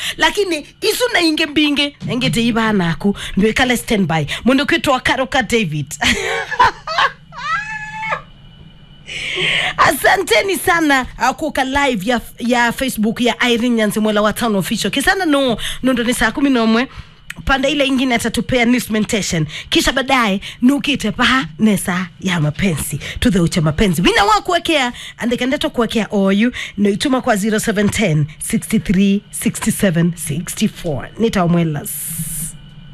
lakini isu na inge mbinge engete iba naku ndio ikale standby mundu kwitwa karoka david asanteni sana uh, kuka live ya, ya facebook ya irene nyanzimwela wa town official kisana no nondo ni saa kumi nomwe pande ile ingine atatupea newsmentation kisha baadaye nukite paha nesa ya mapenzi tuthe ucha mapenzi wina wa kuwekea andikandeto kuwekea oyu naituma kwa 0710 63 67 64 nitaomwelas